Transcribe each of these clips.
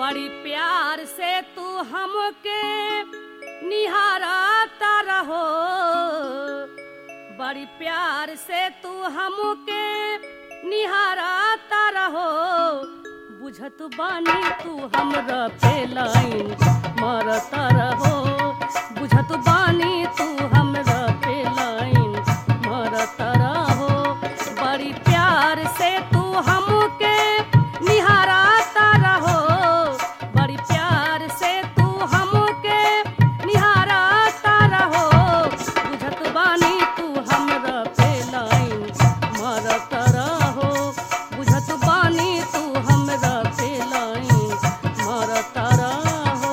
बड़ी प्यार से तू हमके निहारता रहो बड़ी प्यार से तू हमके निहारता रहो बुझत बानी तू हमरा पे लाइन मारता रहो बुझत बानी तू हमरा पे लाइन मारता रहो बड़ी प्यार से तू हमके निहारता रहो बड़ी प्यार से तू हमके निहारता रहो बुझत बानी तू हमरा पे लाइन मारता रहो बुझत बानी तू हमरा पे लाइन मारता रहो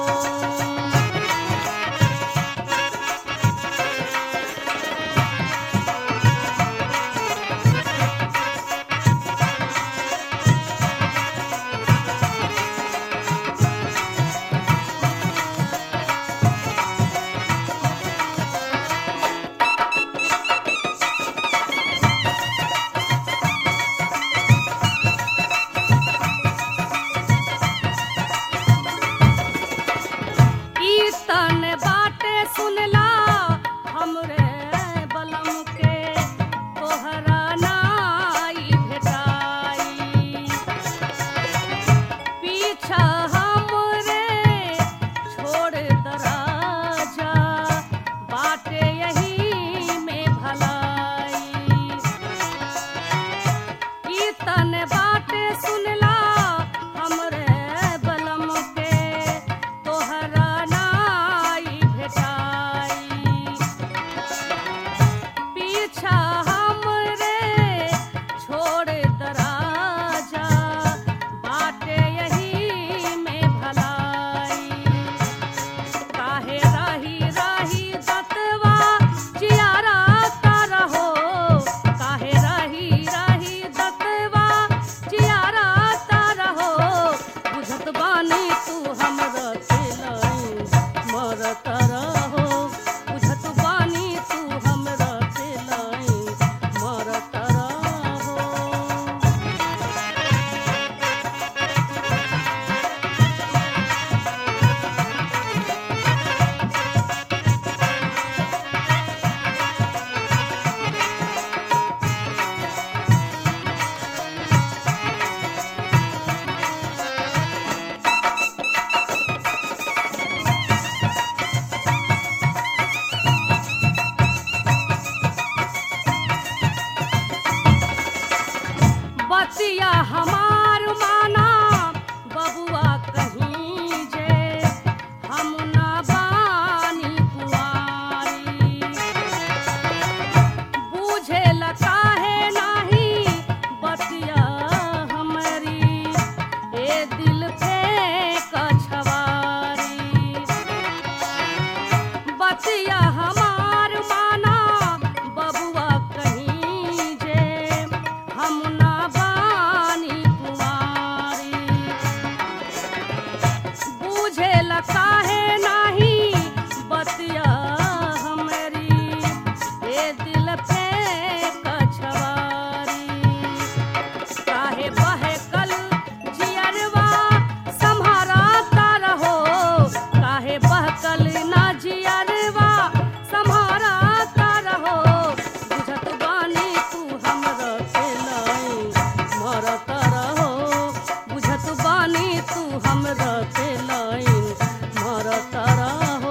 ई तन बाटे सुनला हमरे बलम के तोहरा नाई भेटाई पीछा हमरे छोड़ दराजा बाटे यही में भलाई ई तन बाटे सुनला हमरे बलम के तोहरा नाई भेटाई पीछा हमरे छोड़ दराजा बाटे यही में भलाई काहे राही राही दतवा जियारा रहो काहे राही राही दतवा जियारा रहो बुझत बानी तू हमरा के लाइन मरत रहो बुझत बानी तू हमरा के लाइन मरत रहो बतिया हमार माना बबुआ कहीं जे हम ना बानी कुआरी बूझे काहे नाही बतिया हमरी ए दिल पे कछवारी बतिया हमार माना बबुआ कहीं जे हम ना बानी कुमारी बूझे काहे नाही बतिया हमरी ए दिल पे कछवारी काहे बहकल जियरवा सम्हारता रहो काहे बहकल ना जियरवा सम्हारता रहो बुझत बानी तू हमरा के लाइन मरत रहो बुझत बानी तू हमरा के लाइन मरत रहो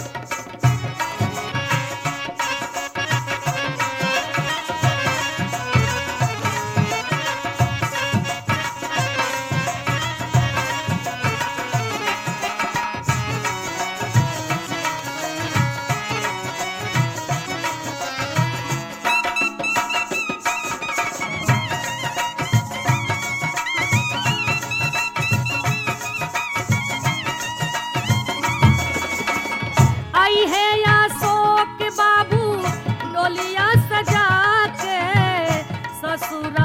आई है या शोक बाबू डोलिया सजा के ससुर